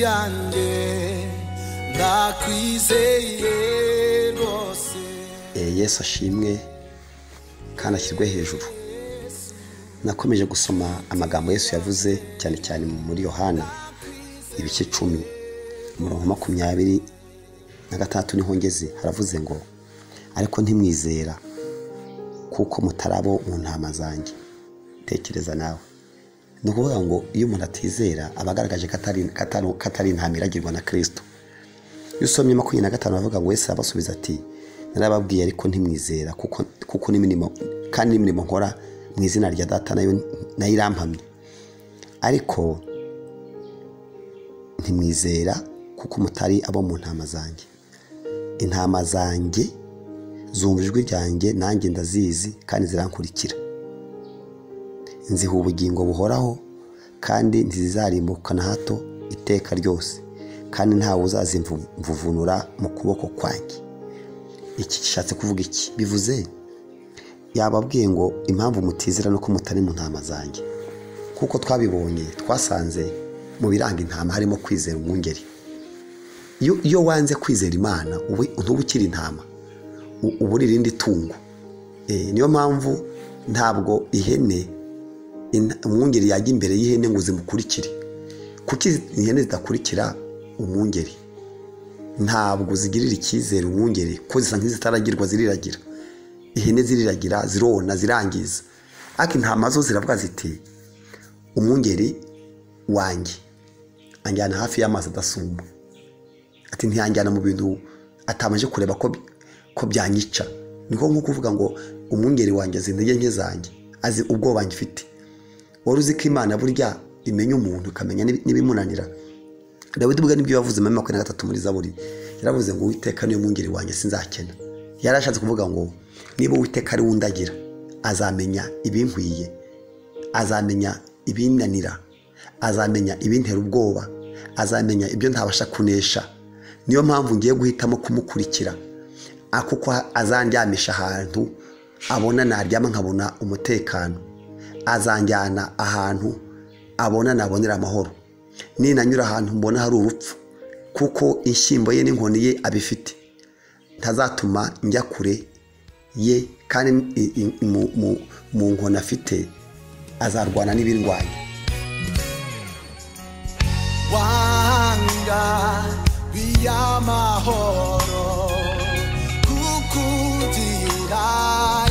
yanjye ndakwizeye rwose yesu ashimwe kandi ashyirwe hejuru nakomeje gusoma amagambo yesu yavuze cyane cyane muri yohana ibice icumi umurongo makumyabiri na gatandatu niho ngeze haravuze ngo ariko ntimwizera kuko mutarabo mu ntama zanjye tekereza nawe ni ukuvuga ngo iyo umuntu atizera aba agaragaje ko atari intama iragirwa na kirisito iyo usomye makumyabiri na gatanu aravuga ngo wese abasubiza ati narababwiye ariko ntimwizera kuko n'imirimo kandi n'imirimo nkora mu izina rya data nayo nayo irampamye ariko ntimwizera kuko mutari abo mu ntama zanjye intama zanjye zumva ijwi ryanjye nanjye ndazizi kandi zirankurikira nziha ubugingo buhoraho kandi ntizizarimbuka na hato iteka ryose kandi ntawe uzazimvuvunura mu kuboko kwanjye iki gishatse kuvuga iki bivuze yababwiye ngo impamvu mutizera nuko mutari mu ntama zanjye kuko twabibonye twasanze mu biranga intama harimo kwizera umwungeri iyo wanze kwizera imana ntuba ukiri intama uba uri irindi tungo niyo mpamvu ntabwo ihene umwungeri yajya imbere y'ihene ngo zimukurikire kuko ihene zidakurikira umwungeri ntabwo zigirira icyizere umwungeri ko zisa nk'izitaragirwa ziriragira ihene ziriragira zirona zirangiza ariko intama zo ziravuga ziti umwungeri wanjye anjyana hafi y'amazi adasumba ati ntiyanjyana mu bintu atabanje kureba ko byanyica niko nko kuvuga ngo umwungeri wanjye azi intege nke zanjye azi ubwoba mfite wari uzi ko imana burya imenya umuntu ikamenya n'ibimunanira dawidi ubwo nibyo yavuze muri makumyabiri na gatatu muri zaburi yaravuze ngo uwiteka niyo mwungeri wanjye sinzakena yarashatse kuvuga ngo niba uwiteka ari undagira azamenya ibinkwiye azamenya ibinanira azamenya ibintera ubwoba azamenya ibyo ntabasha kunesha niyo mpamvu ngiye guhitamo kumukurikira kuko azandyamisha ahantu abona naryama nkabona umutekano azanjyana ahantu abona nabonera amahoro ninanyura ahantu mbona hari urupfu kuko inshyimbo ye n'inkoni ye abifite ntazatuma njya kure ye kandi mu nkoni afite azarwana n'ibirwanya wanga biy'amahoro kukugira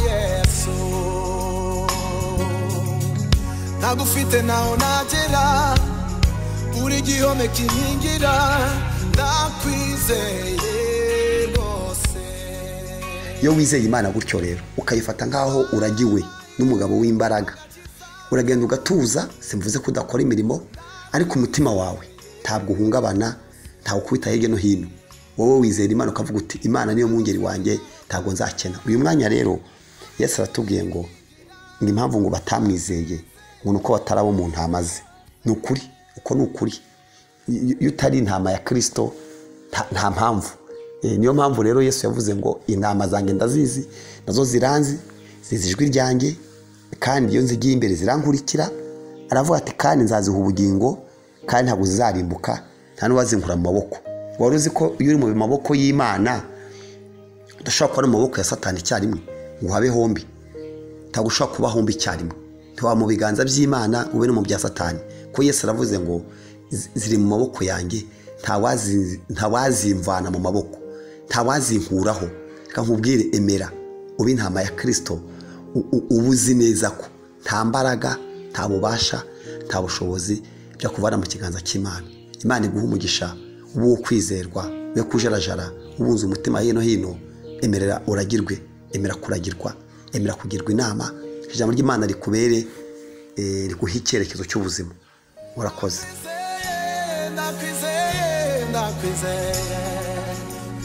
yesu ntagufite naho nagera uri igihome kinkingira ndakwizeye rwose iyo wizeye imana gutyo rero ukayifata nk'aho uragiwe n'umugabo w'imbaraga uragenda ugatuza simvuze ko udakora imirimo ariko umutima wawe ntabwo uhungabana ntawe ukubita hirya no hino wowe wizera imana ukavuga uti imana niyo mwungeri wanjye ntabwo nzakena uyu mwanya rero yesu aratubwiye ngo ni impamvu ngo batamwizeye ngo ni uko batarabo mu ntama ze ni ukuri uko ni ukuri iyo utari intama ya kirisito nta mpamvu niyo mpamvu rero yesu yavuze ngo intama zanjye ndazizi nazo ziranzi zizi ijwi ryanjye kandi iyo nzigiye imbere zirankurikira aravuga ati kandi nzaziha ubugingo kandi ntabwo zizarimbuka nta n'uwazinkura mu maboko wari uzi ko iyo uri mu maboko y'imana udashobora kuba ari mu maboko ya satani icyarimwe ngo uhabe hombi ntabwo ushobora kuba hombi icyarimwe ntiwaba mu biganza by'imana ube no mu bya satani ko yesu aravuze ngo ziri mu maboko yanjye ntawazimvana mu maboko ntawazinkuraho reka nkubwire emera uba intama ya kirisito uba uzi neza ko nta mbaraga nta bubasha nta bushobozi byo kuvana mu kiganza cy'imana imana iguha umugisha uba uwo kwizerwa we kujarajara ubunze umutima hino hino emerera uragirwe emera kuragirwa emera kugirwa inama ijambo ry'imana rikubere riguha icyerekezo cy'ubuzima urakoze ndakwizeye ndakwizeye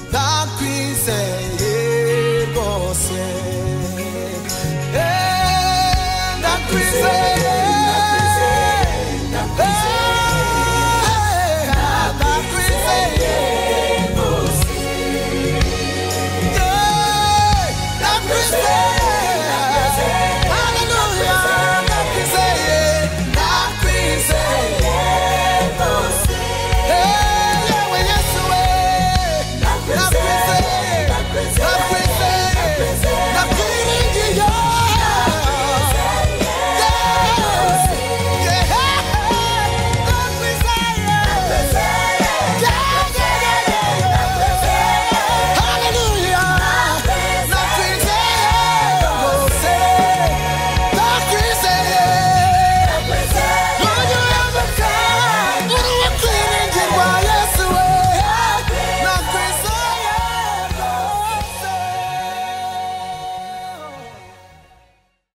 ndakwizeye rwose ndakwizeye